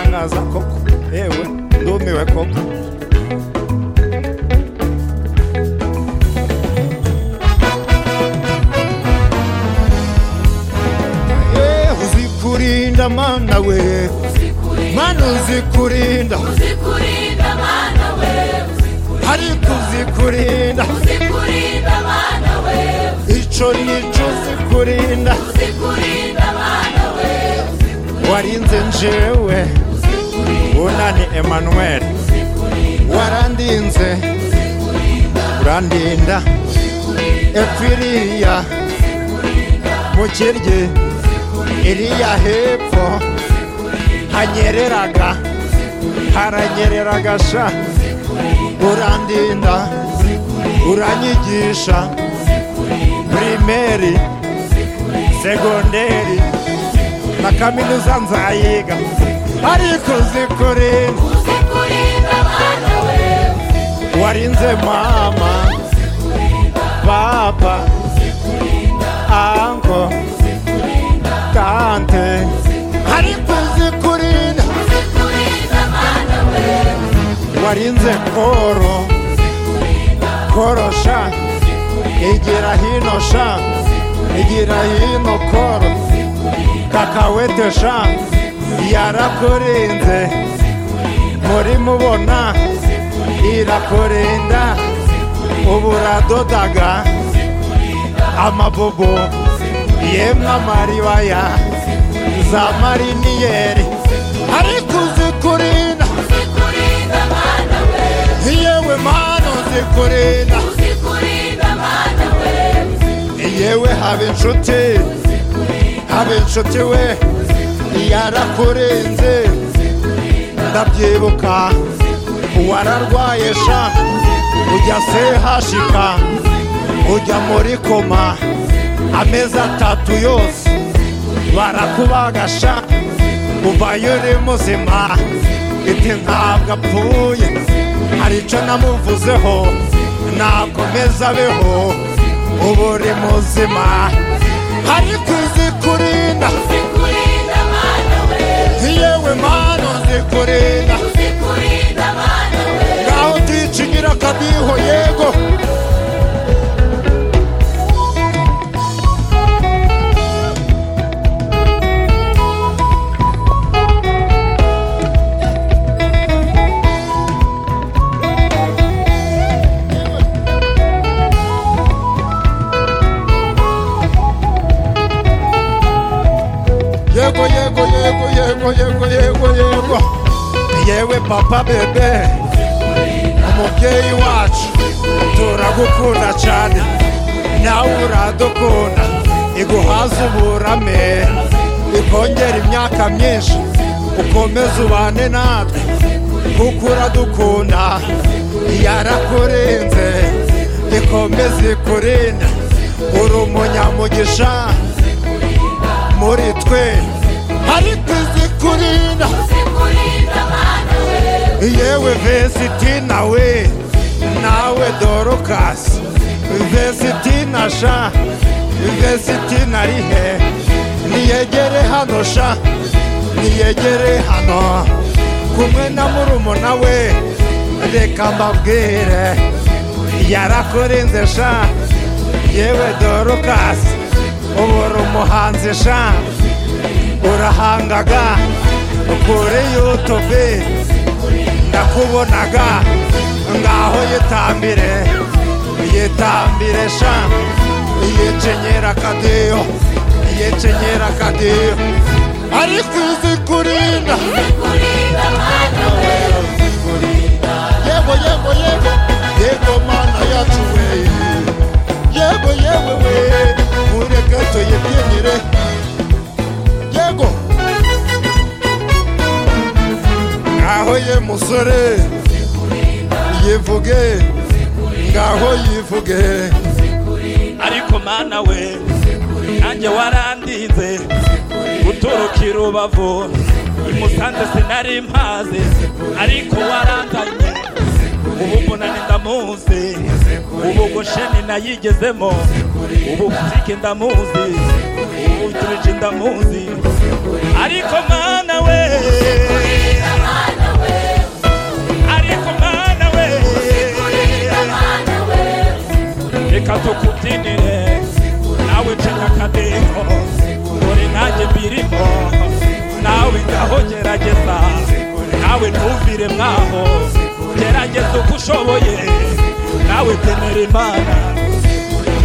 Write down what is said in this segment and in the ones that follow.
ndaza koko yewe ndumiwe koko Eh, uzi kurinda mana we mana uzi kurinda uzikurinda mana we ariko uzi kurinda uzikurinda mana we icyo nicyo uzi kurinda uzikurinda mana we warinze njyewe bunani emanuweli warandinze urandinda epfiriya mu kiryi iriya hepfo hanyereraga haranyereraga sha urandinda uranyigisha pirimeri segonderi na kaminuza nzayiga ariko zikurinda uzikurinda mana we warinze mama papa anko tante ariko uzikurinda uzikurinda mana we warinze koro korosha igira hino sha igira hino koro kakawete sha yarakurinze muri mubona irakurinda ubu uradodaga amabobo yemwe amaribaya za mariniyeri ariko uzikurinda uzikurinda mana we yewe mana uzikurinda uzikurinda mana we yewe haba inshuti haba inshuti we yarakurenze ndabyibuka wararwaye sha ujya sehashika ujya muri koma amezi atatu yose barakubagasha uvayo uri muzima iti ntabwo apfuye hari icyo namuvuzeho nakomeza abeho ubu uri muzima ariko uzi kurinda uzikurinda mana we yewe mana uzi kurinda uzikurinda mana we ngaho uticingira akadiho yego yego yego yego yego yego yego yego yewe papa bebe umubyeyi wacu turagukunda cyane nawe uradukunda iguhaze uburame ikongera imyaka myinshi ukomeze ubane natwe kuko uradukunda yarakurenze ikomeze ikurinda uri umunyamugisha muri twe ariko izikurinda uzikurinda mana we yewe vesiti nawe nawe dorokasi vesiti na sha vesiti na rihe niyegere hano sha niyegere hano kumwe na murumuna we reka mbabwire yarakurinze sha yewe dorokasi ubu uri umuhanzi sha urahangaga kuri yutube ndakubonaga ngaho yitambire yitambire sha yikenyera akadeyo yikenyera akadeyo ariko uzi kurinda uzikurinda mana we yego yego yego yego mana yacu we yego yego we ureke tuyibyinyire yego ngaho ye musore yivuge ngaho yivuge ariko mana we nanjye warandinze guturuka i rubavu imusanze sinari mpaze ariko waranzanye ubu munani ndamuzi ubu gosheni nayigezemo ubu kuzike ndamuzi ubu uwujurije ndamuzi ariko mwana we ariko mwana we reka tukubyinire nawe cenye akadeho dore nanjye mbirimo nawe ngaho gerageza nawe ntumvire mwaho gerageza uko ushoboye nawe temera imana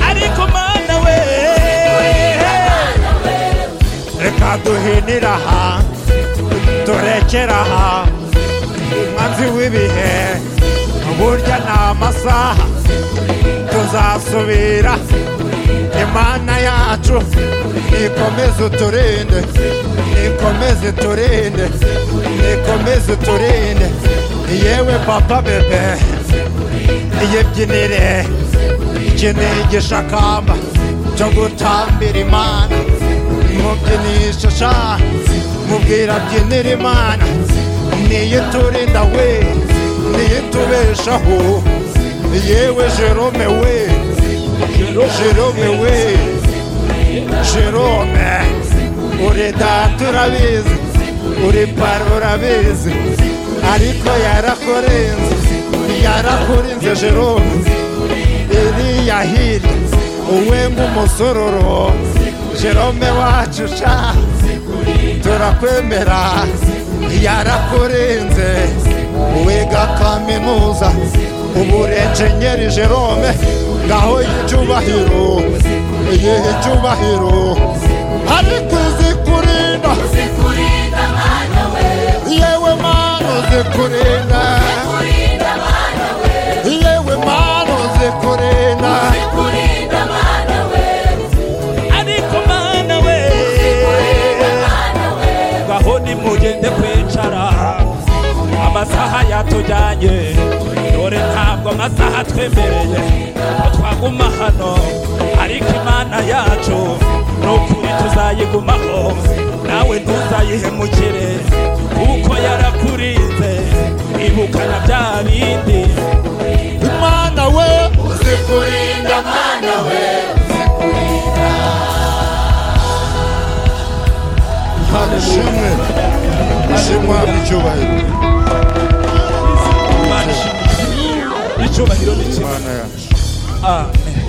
ariko mana we reka duhinira aha turekera aha umwanzi w'ibihe burya ni amasaha tuzasubira imana yacu nikomeze uturinde nikomeze turinde nikomeze turinde yewe papa bebe yibyinire iki ni igishakamba cyo gutambira imana mubyinisha sha mubwira byinira imana niyo iturinda we niyo itubeshaho yewe jerome we jerome we jerome uri data urabizi uri paro urabizi ariko yarakurenze yarakurinze jerome iriya hirya uwe nk'umusororo jerome wacu sha turakwemera yarakurenze wiga kaminuza uburenjenyeri jerome ngaho y'icyubahiro igihe icyubahiro ariko uzi kurinda yewe mana uzi kurinda yewe mana uzi kurinda ariko mana we ngaho nimugende kwicara amasaha yatujyanye dore ntabwo amasaha twemereye ko twaguma hano ariko imana yacu ni ukuri tuzayigumaho nawe ntuzayihemukire kuko yarakurinze ibukana bya bindi imana we uzikurinda mana we ishimwe ishimwa n'icyubahiro Imana ishimwe. icyubahiro ni kimwe imana yacu amen